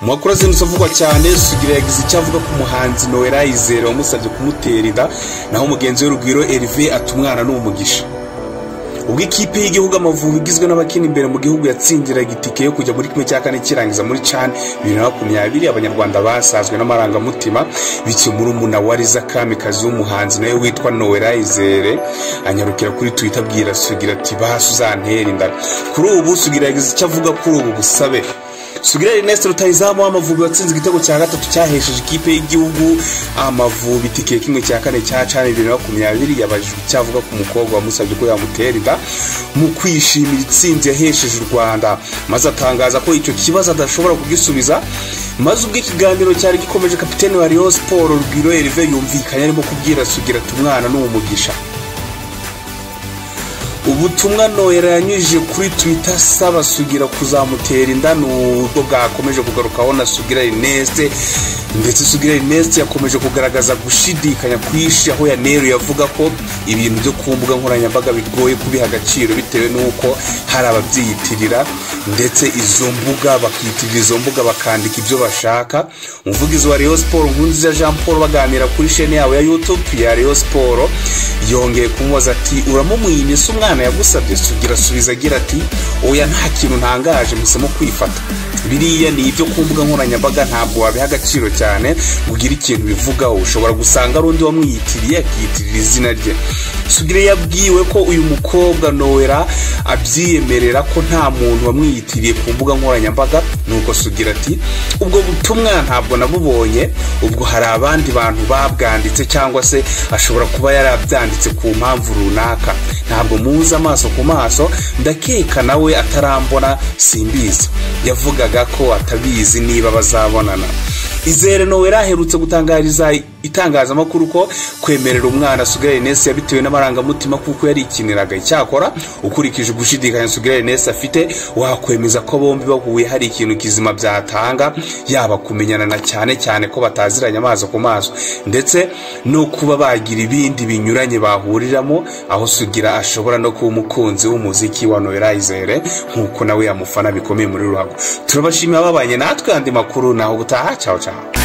amakuru azindutse avugwa cyane sugira yagize icyo avuga ku muhanzi noella yizere wamusabye kumutera inda naho mugenzi we rugwiro erive ati umwana ni umugisha ubwo ikipe y'igihugu amavubi igizwe n'abakina imbere mu gihugu yatsindiraga itike yo kujya muri kimwe cya kane kirangiza muri cani bibiri na makumyabiri abanyarwanda basazwe n'amarangamutima bikemura umuna wa riza kamikazi w'umuhanzi nawe witwa noella izere anyarukira kuri twita abwira sugira ati bahasi uzantera inda kuri ubu sugira yagize icyo avuga kuri ubu busabe sugira Ernest rutahizamu w'amavubi watsinze igitego cya gatatu cyahesheje ikipe y'igihugu amavubi itike kimwe cya kane cya cana bibiri na makumyabiri yabajijwe icyo avuga ku mukobwa wamusabye ko yamutera inda mu kwishimira itsinzi yahesheje u rwanda maze atangaza ko icyo kibazo adashobora kugisubiza maze ubwo ikiganiro cyari gikomeje kapitene wa Rayon siporo rwiro erive yumvikanye arimo kubwira sugira ati umwana ni umugisha ubutumwa nohera yanyujije kuri twita asaba sugira kuzamutera inda ni ubwo bwakomeje kugarukaho na sugira rineste ndetse sugira rineste yakomeje kugaragaza gushidikanya kwishi aho yaneruye avuga ko ibintu byo ku mbuga nkoranyambaga bigoye kubiha agaciro bitewe n'uko hari ababyiyitirira ndetse izo mbuga bakiyitirira izo mbuga bakandika ibyo bashaka umuvugizi wa Rayon siporo nkunziza jean paul baganira kuri shene yabo ya yutube ya Rayon siporo yongeye kumubaza ati uramumwiyinise umwana umwana yagusabye sugira asubiza agira ati oya nta kintu ntangaje musemo kwifata biriya ni ibyo ku mbuga nkoranyambaga ntabwo wabiha agaciro cyane ngo ugire ikintu ubivugaho ushobora gusanga ari undi wamwiyitiriye akiyitirira izina rye sugire yabwiwe ko uyu mukobwa noella abyiyemerera ko nta muntu wamwiyitiriye ku mbuga nkoranyambaga nuko sugira ati ubwo butumwa ntabwo nabubonye ubwo hari abandi bantu babwanditse cyangwa se ashobora kuba yarabyanditse ku mpamvu runaka ntabwo muzi muhuza amaso ku maso ndakeka nawe atarambona simbizi yavugaga ko atabizi niba bazabonana izere noella aherutse gutangariza itangazamakuru ko kwemerera umwana sugira rinesi yabitewe n'amarangamutima kuko yari ikiniraga icyakora ukurikije gushidikanya sugira rinesi afite wakwemeza ko bombi bahuye hari ikintu kizima byatanga yaba kumenyana cyane cyane ko bataziranye amaso ku maso ndetse no kuba bagira ibindi binyuranye bahuriramo aho sugira ashobora no kuba umukunzi w'umuziki wa noella izere nk'uko nawe yamufana bikomeye muri ruhago turabashimira babanye natwe andi makuru naho ubutaha cyawe cyawe